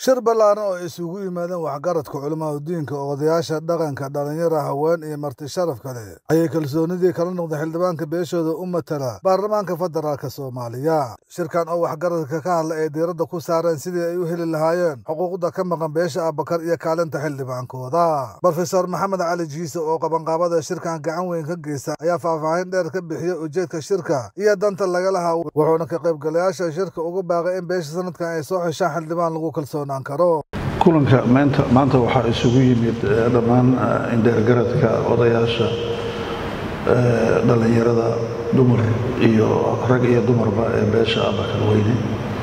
shir ballaaran oo isugu yimaadeen waxgaradka culimmada diinka odayaasha dhaqanka dhallinyara haween iyo marti sharaf kale ayay kalsoonidii kala noqdeen xildhibaanka beeshooda u matala baarlamaanka federaalk soomaaliya shirkan oo waxgaradka ka hadla ay diiradda ku saareen sidii ay u heli lahaayeen xuquuqda ka maqan beesha abakar iyo kaalinta xildhibaankooda brofesor maxamed cali jiise oo qabanqaabada shirkan gacan weyn ka geysta ayaa faahfaahin dheer ka bixiya ujeedka shirka iyo danta laga lahaa wuxuuna ka qaybgalayaasha shirka ugu baaqay in beesha sanadkan ay soo xeshaan xildhibaan lagu kalsoonaan karo kulanka maanta waxaa isugu yimid dhammaan indheergaradka odayaasha dhallinyarada dumar iyo rag iyo dumarba ee beesha abakar weyne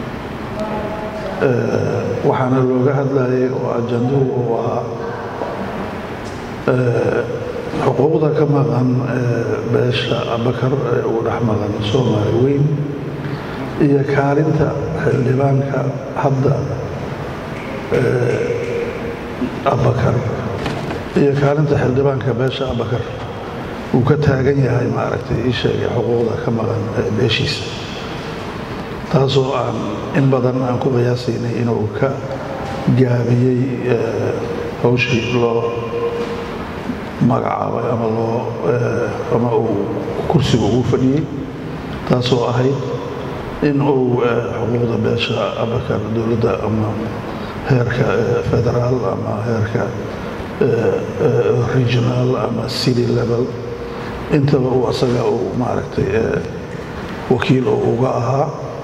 waxaana looga hadlayay oo ajanduhu uu ahaa xuquuqda ka maqan beesha abakar ee uu dhex maqan soomaali weyn iyo kaalinta xildhibaanka hadda abakar iyo kaalinta xildhibaanka beesha abakar uu ka taagan yahay maaragtay ii sheegay xuquuqda ka maqan beeshiisa taasoo aan in badan aan ku qiyaasaynay inuu ka gaabiyey hawshii loo magacaabay ama loo ama uu kursiga ugu fadhiyey taasoo ahayd in uu xuquuqda beesha abakar dowladda ama heerka federaal ama heerka regional ama city level intaba uu asaga uu maaragtay wakiil oo uga ahaa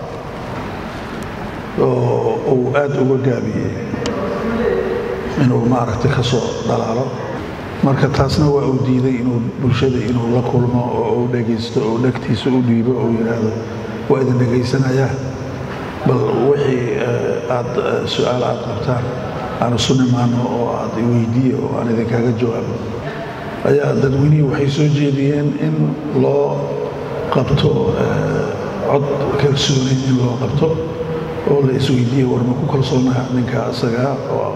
oo uu aada uga gaabiyey inuu maaragtay ka soo dhalaalo marka taasna waa uu diiday inuu bulshada inuu la kulmo oo uu dhegaysto oo dhegtiisa u dhiibo oo yidhaahdo waa idin dhegaysanayaa bal wixii aad su-aal aad qabtaan aan isu nimaano oo aad iweydiiye oo aan idinkaaga jawaabo ayaa dadweynihii waxay soo jeediyeen in loo qabto cod kalsoonayn in loo qabto oo la isweydiiye war ma ku kalsoonaha ninka asagaa oo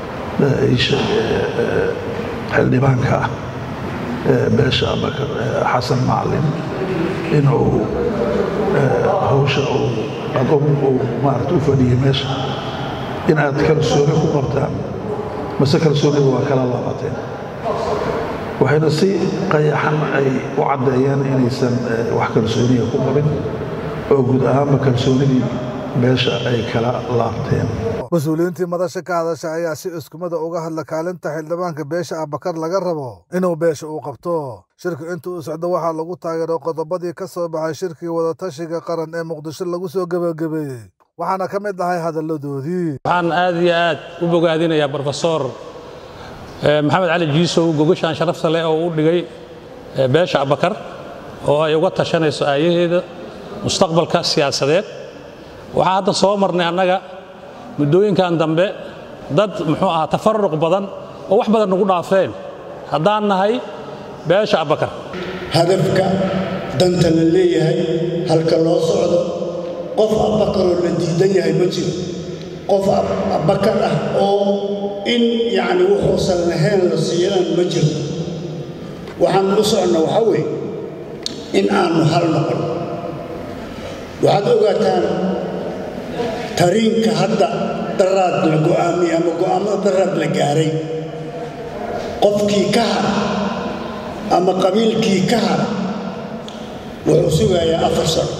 xildhibaanka ah beesha abakar xasan macalin inuu hawsha uu adogu maarata u fadhiyay meesha in aad kalsooni ku qabtaan mase kalsoonidu waa kala laabateen waxayna si qayaxan ay u caddeeyeen inaysan wax kalsooniya ku qabin oo guud ahaanba kalsoonidii beesha ay kala laabteen mas-uuliyiintii madasha ka hadasha ayaa si iskumada uga hadla kaalinta xildhibaanka beesha abakar laga rabo inuu beesha uu qabto shirku inta uu socdo waxaa lagu taageeray qodobadii ka soo baxay shirkii wadatashiga qaran ee muqdisho lagu soo gebagabeeyey waxaana ka mid ahay hadalladoodii waxaan aad iyo aad u bogaadinayaa brofesor maxamed cali jiisow gogashaan sharafta leh oo u dhigay beesha abakar oo ay uga tashanayso aayaheeda mustaqbalka siyaasadeed waxaan hadda soo marnay annaga muddooyinkan dambe dad muxuu ahaa tafaruq badan oo wax badan nagu dhaafeen haddaan nahay beesha abakar hadafka danta la leeyahay halka loo socdo qof abakaroo la diidan yahay ma jiro qof abakar ah oo in yacni wuxuusan lahayn la siiyanan ma jiro waxaan u soconna waxaa weeye in aannu hal noqon waxaad ogaataan tariinka hadda daraad la go'aamiyey ama go'aammada daraad la gaaray qofkii ka hara ama qabiilkii ka hara wuxuu sugayaa afar sano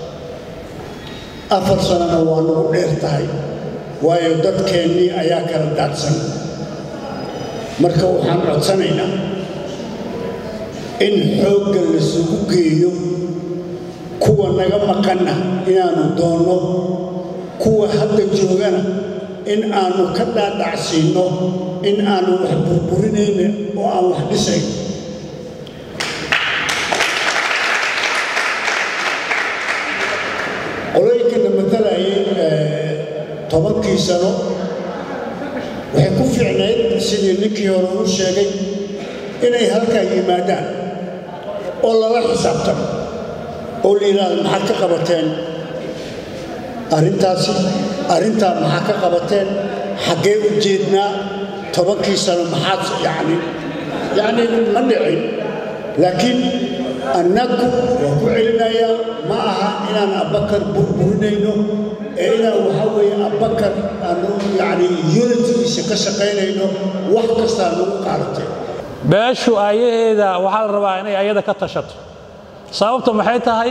afar sanona waa nagu dheer tahay waayo dadkeennii ayaa kala daadsan marka waxaan codsanaynaa in xoogga lasugu geeyo kuwa naga maqanna inaannu doonno kuwa hadda joogana in aannu ka dhaadhacsiinno in aannu wax burburinayna oo aan wax dhisayn qolooyinkana matalayay tobankii sano waxay ku fiicnayd sidii ninkii hore uu sheegay inay halkaa yimaadaan oo lala xisaabtamo oo la yidhaahdo maxaad ka qabateen arrintaasi arrintaa maxaa ka qabateen xaggee u jeednaa tobankii sano maxaad yacni yacni ma dhicin laakiin annagu waa ku celinayaa ma aha inaan abbakar burburinayno ee inaan waxaa weeye abakar aanu yacni unitigiisa ka shaqaynayno wax kastaa nagu qaadatay beeshu aayaheeda waxaa la rabaa inay ayada ka tashato sababta maxay tahay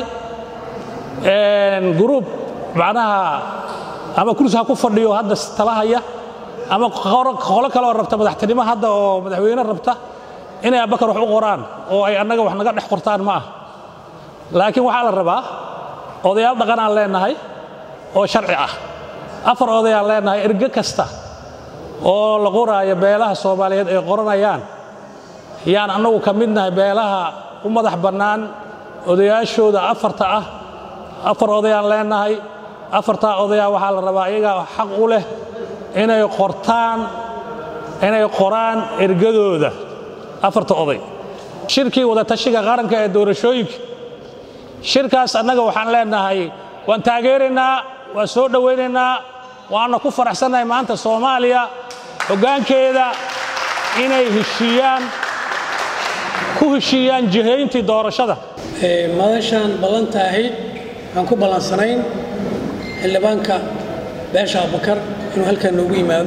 gruub macnaha ama kursi ha ku fadhiyo hadda talahaya ama qolo kale oo rabta madaxtinimo hadda oo madaxweyne rabta inay abakar wax u qoraan oo ay annaga wax naga dhex qortaan ma ah laakiin waxaa la rabaa odayaal dhaqan aan leenahay oo sharci ah afar odayaan leenahay erge kasta oo la qoraayo beelaha soomaaliyeed ay qoranayaan yaan annagu ka midnahay beelaha u madax bannaan odayaashooda afarta ah afar odayaan leenahay afartaa odayaa waxaa la rabaa iyagaa xaq u leh inay qortaan inay qoraan ergadooda afarta oday shirkii wadatashiga qaranka ee doorashooyinka shirkaas annaga waxaan leenahay waan taageeraynaa waan soo dhowaynaynaa waana ku faraxsannahay maanta soomaaliya hoggaankeeda inay heshiiyaan ku heshiiyaan jihayntii doorashada madashaan ballanta ahayd waxaan ku ballansanayn xildhibaanka beesha abubakar inuu halkan noogu yimaado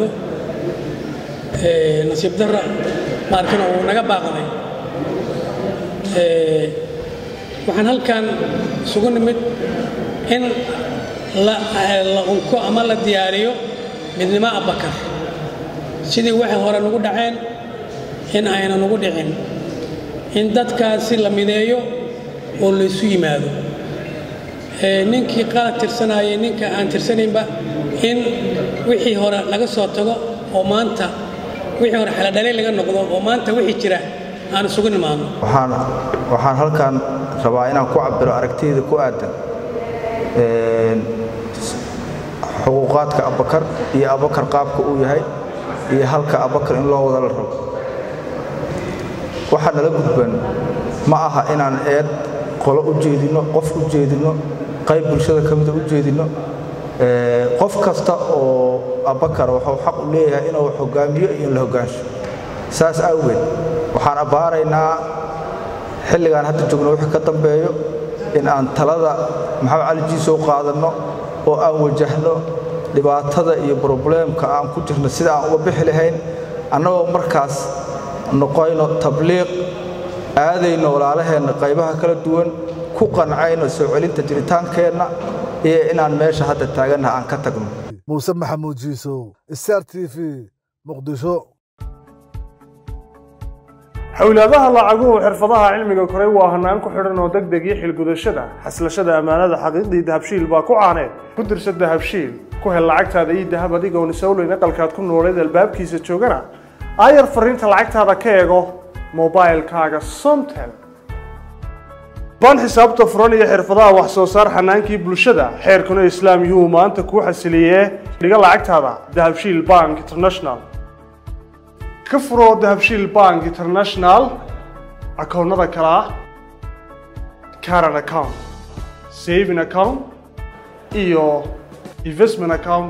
nasiib darra maarkana wuu naga baaqday waxaan halkan isugu nimid in la unko ama la diyaariyo midnimo abubakar sidii waxay hore nagu dhaceen in ayna nagu dhicin in dadkaasi la mideeyo oo laysu yimaado ninkii qalad tirsanayay ninka aan tirsanaynba in wixii hore laga soo tago oo maanta wixii hore xeladhalay laga noqdo oo maanta wixii jira aan isugu nimaadno waxaan waxaan halkan rabaa inaan ku cabiro aragtiyda ku aadan xuquuqaadka abakar iyo abakar qaabka uu yahay iyo halka abakar in loo wada la rabo waxaa nala gudban ma aha inaan eed qolo u jeedinno qof u jeedinno qayb bulshada ka mida u jeedinno qof kasta oo abakar wuxuu xaq u leeyahay inuu hogaamiyo iyo in la hogaansho saas awgeed waxaan abbaaraynaa xilligaan hadda joogno wixii ka dambeeyo in aan talada maxamed cali jiisow qaadanno oo aan wajahno dhibaatada iyo brobleemka aan ku jirno sida aan uga bixi lahayn annagoo markaas noqoyno tabliiq aadayno walaalaheenna qaybaha kala duwan ku qancayno soo celinta jiritaankeenna iyo inaan meesha hadda taagannaha aan ka tagno muuse maxamuud jiisow star t v muqdisho xowlaadaha lacaguhu xirfadaha cilmiga koray waa hanaan ku xidhan oo degdeg iyo xilgudashada xaslashada ammaanada xaqiiqdii dahabshiil baa ku caaneed ku dirsa dahabshiil ku hel lacagtaada ii dahab adigoon isowleyn aqalkaad ku nooleed albaabkiisa joogana aayar fariinta lacagtaada ka eego mobailkaaga somtel ban xisaabta furan iyo xirfadaha wax soo saar xanaankii bulshada xeerkuna islaam yuu maanta kuu xasiliyee dhiga lacagtaada dahabshiil bank international ka furo dahabshiil bank international akoonnada kale ah caran account saving account iyo investment account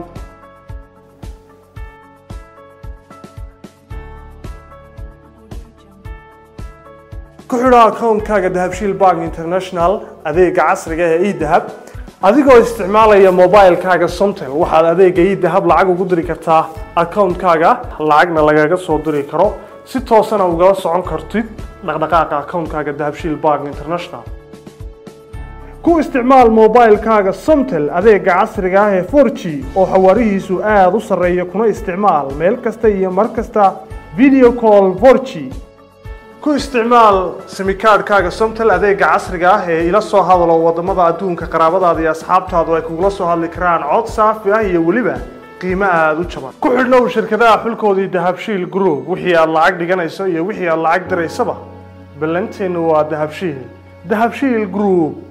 ku xidho akoonkaaga dahabshiil bank international adeega casriga ee edahab adigoo isticmaalaya mobilkaaga somtel waxaad adeega edahab lacag ugu diri kartaa akoonkaaga lacagna lagaga soo diri karo si toosana ugala socon kartid dhaqdhaqaaqa akoonkaaga dahabshiil bank international ku isticmaal mobilkaaga somtel adeega casriga ah ee 4g oo xawaarihiisu aada u sarreeya kuna isticmaal meel kasta iyo mar kasta video call 4g ku isticmaal simikaadhkaaga somtel adeega casriga ah ee ila soo hadalo wadamada adduunka qaraabadaada iyo asxaabtaadu ay kugula soo hadli karaan cod saafi ah iyo weliba qiimo aada u jaban ku xidhnow shirkadaha xulkoodii dahabshiil group wixii aad lacag dhiganayso iyo wixii aad lacag diraysaba ballanteennu waa dahabshiil dahabshiil group